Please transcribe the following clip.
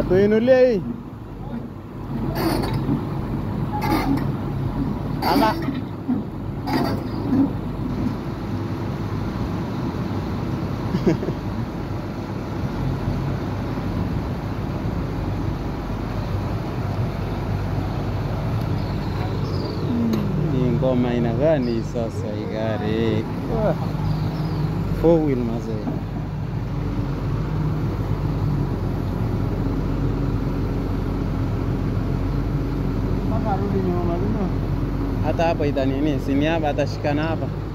Atuinulie hii ama Hii ngoma ina gani sasa hii gari? Ah, Four wheel mazee. Mpaka arudi nyuma mazima. Hata hapa itanini, sini hapa atashikana hapa.